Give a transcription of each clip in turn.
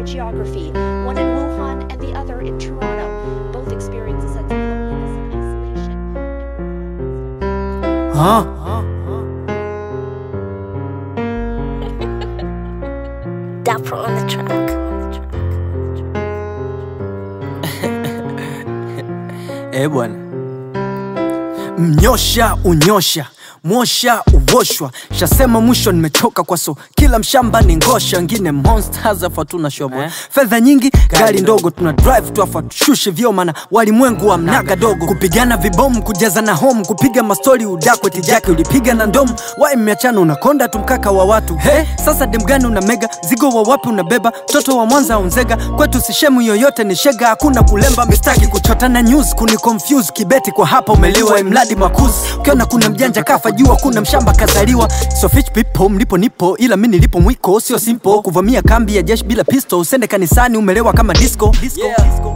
by geography, one in Wuhan and the other in Toronto. Both experience a sense of loneliness and isolation. In Wuhan, Huh? Dapper on the track. Eh bwana, mnyosha unyosha mwosha uwoshwa shasema mwisho nimechoka kwa so kila mshamba ni ngosha ngine monsters afa tuna shobo Eh? fedha nyingi gari ndogo tuna drive tu afa tushushe vyo mana walimwengu wa mnaga dogo kupigana vibomu kujaza na home kupiga mastori udakwe tijake ulipiga na ndomu wai mmeachana unakonda tu mkaka wa watu he sasa demgani una mega zigo wa wapi unabeba mtoto wa mwanza unzega kwetu sishemu yoyote ni shega hakuna kulemba mistaki kuchota na news kuni confuse kibeti kwa hapa umeliwa imradi makuzi ukiona kuna mjanja kafa jua kuna mshamba kazaliwa so fish people mlipo nipo ila mi nilipo mwiko sio simple kuvamia kambi ya jeshi bila pistol usende kanisani umelewa kama disco, disco.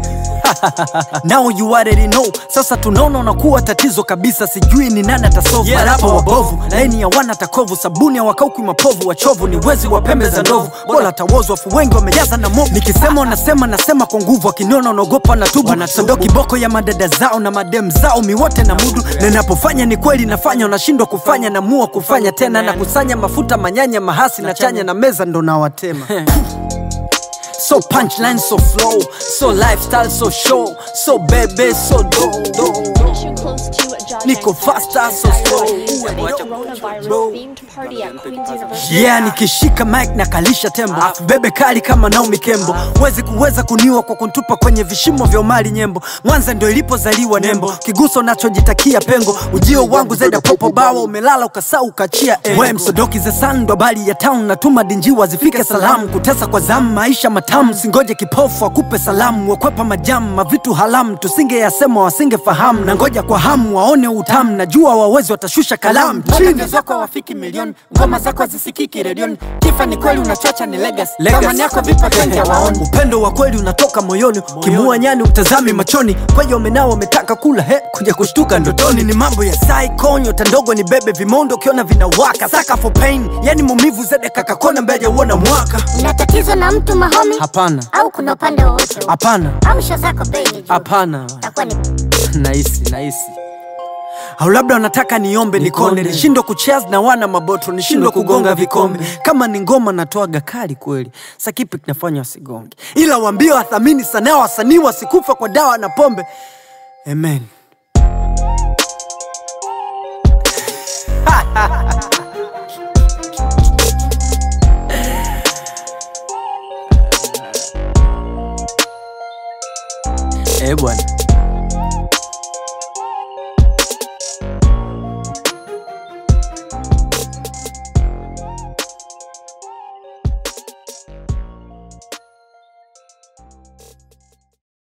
Now you already know. Sasa tunaona unakuwa tatizo kabisa, sijui ni nani atasolve yeah, marapa wabovu, laini ya wana takovu, sabuni ya wakauki mapovu, wachovu ni wezi wa pembe za ndovu, bora tawozwa afu wengi wamejaza na movu. Nikisema unasema nasema kwa nguvu, wakiniona unaogopa na tubu, sando kiboko ya madada zao na madem zao miwote na mudu, na ninapofanya ni kweli nafanya, unashindwa kufanya, namua kufanya tena, na kusanya mafuta manyanya mahasi na chanya na meza ndo nawatema So punchline, so flow, so lifestyle, so show, so baby, so do, do. Mission close to Ajay Niko faster, so slow. Coronavirus-themed party at Queen's University. Yeah, nikishika mic na kalisha tembo Afu bebe kali kama Naomi Kembo Wezi kuweza kuniwa kwa kuntupa kwenye vishimo vya umali nyembo Mwanza ndio ilipozaliwa nembo Kiguso nachojitakia pengo Ujio wangu zaida popo bawa Umelala ukasau ukachia engo We msodoki za sando bali ya town Natuma dinjiwa zifike salamu Kutesa kwa zamu maisha matamu Singoje kipofu akupe salamu Wakwepa majamu mavitu halamu Tusinge yasema wasinge fahamu Na ngoja kwa hamu waone utamu Najua wawezi watashusha kalamu Chini zako wafiki milioni Ngoma zako zisikiki redioni Kifa ni kweli unachacha ni legacy Thamani yako vipa kwenye waoni Upendo wa kweli unatoka moyoni Kimua nyani utazami machoni Kweja umenao umetaka kula he Kuja kushtuka ndotoni ni mambo ya psycho Nyota ndogo ni bebe vimondo ukiona vinawaka Saka for pain Yani mumivu zede kakakona mbeja uona mwaka Una tatizo na mtu mahomi Hapana, au kuna upande wowote hapana, au sho zako bei ni juu? hapana Itakuwa ni Nahisi, nahisi au labda wanataka niombe nikone nishindwe kuchaz na wana maboto nishindwe kugonga vikombe kama ni ngoma natoaga kali kweli sa kipi kinafanya wasigonge ila waambie wathamini sanaa wasanii wasikufa kwa dawa na pombe amen eh bwana